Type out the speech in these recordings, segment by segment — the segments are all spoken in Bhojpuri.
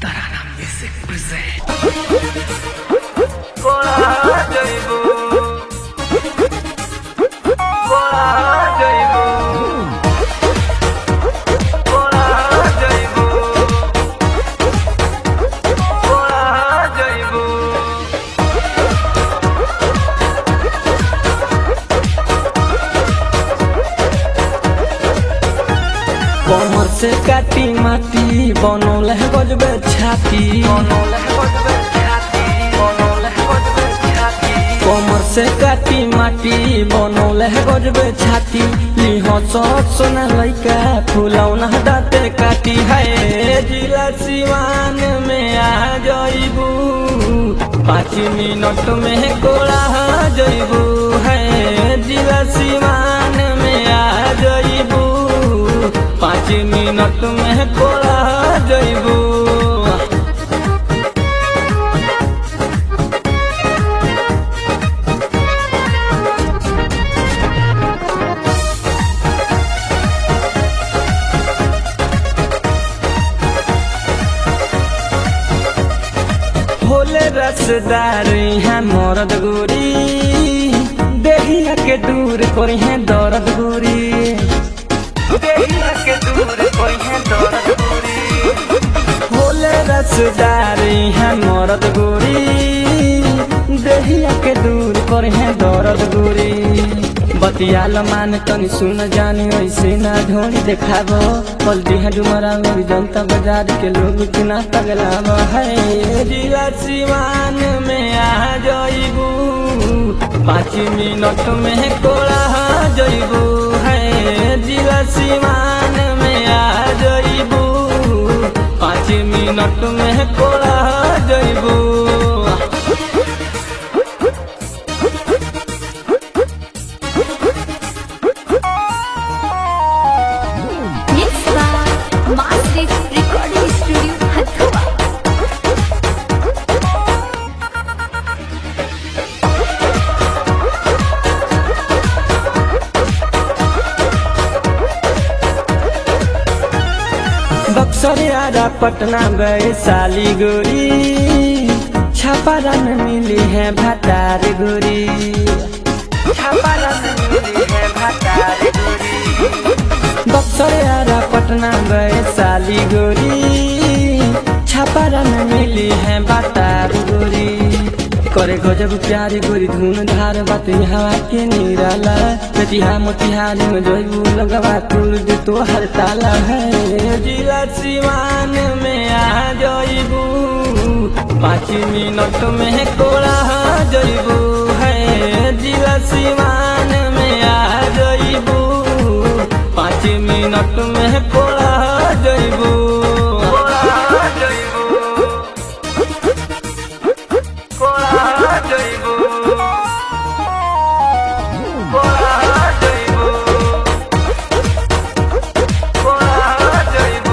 Tarana Music present. কোলা জৈব কোলা জৈব কোলা জৈব কোলা জৈব कमर से काटी माटी बनौल है गजबे छाती বনলে বজবে ছাতি বনলে বজবে ছাতি कमर से काटी माटी बनौल है गजबे छाती लिह सत सोना लैका फुलौना दाते काटी है जिला सिवान में आ जइबू पाँच मिनट में कोड़ा जइबू है जिला सिवान में आ जइबू पाँच मिनट में कोड़ा जइबू भोले रसदार यहाँ मरद गोरी देहिया के दूर करी है दर्द गोरी দেহিয়া के दूर कोई है दौलत पूरी भोले रसदार यहाँ मरद गोरी देहिया के दूर करी है दर्द गोरी बतियाल मान तनी सुन जानी ऐसे ना ढोनी देखाबो पलटी है डुमरा और जनता बाजार के लोग किना तगलाब है जिला सिवान में आ जइबू पाँच मिनट में कोड़ा जइबू है जिला सिवान में आ जइबू पाँच मिनट में कोड़ा जइबू Mixed by Master Recording Studio, Hathua. Buxar यारा पटना गए साली गोरी छापारा में मिली है भतार गोरी छापारा में मिली है भतार गोरी बक्सर यारा पटना गए साली गोरी छापारा में मिली है भतार गोरी करे गजब प्यारी गोरी धुन धार बात हवा के निराला प्रतिहा मोतिहारी में जयबू लगवा तुर दे तो हर ताला है जिला सिवान में आ जइबू पाँच मिनट में कोड़ा जइबू है जिला सिवान में आ जइबू पाँच मिनट में कोड़ा जइबू কোলা জৈব কোলা জৈব কোলা জৈব কোলা জৈব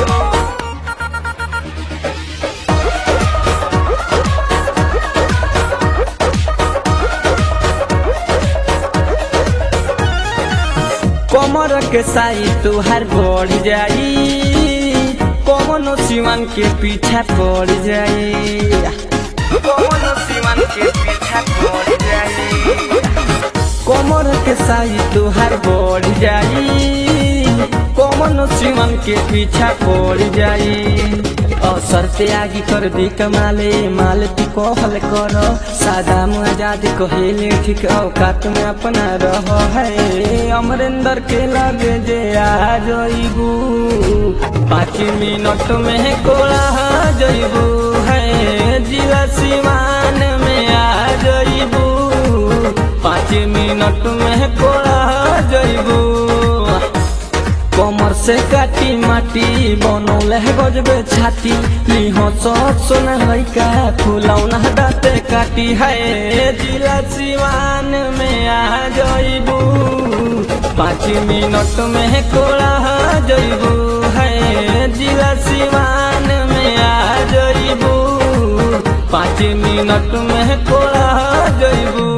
कमर के साई तुहार बढ़ जाई कमनो सिवन के पीछा पड़ जाई कौन सीमन के पीछा पड़ जाए कमर के साई तुहार बढ़ जाई कमनो सिवन के पीछा पड़ जाई अवसर से आगे कर दी कमाले माल तू कहल कर सादा आजाद कहेले ठीक औकात में अपना रह है अमरेंद्र के लगे जे आ जइबू पाँच मिनट में कोड़ा जइबू है जिला सिवान में आ जइबू पाँच मिनट में कोड़ा जइबू कमर से काटी माटी बनौल है गजबे छाती लिह सत सोना लैका फुलौना दाते काटी है जिला सिवान में आ जइबू पाँच मिनट में कोड़ा जइबू है जिला सिवान में आ जइबू पाँच मिनट में कोड़ा जइबू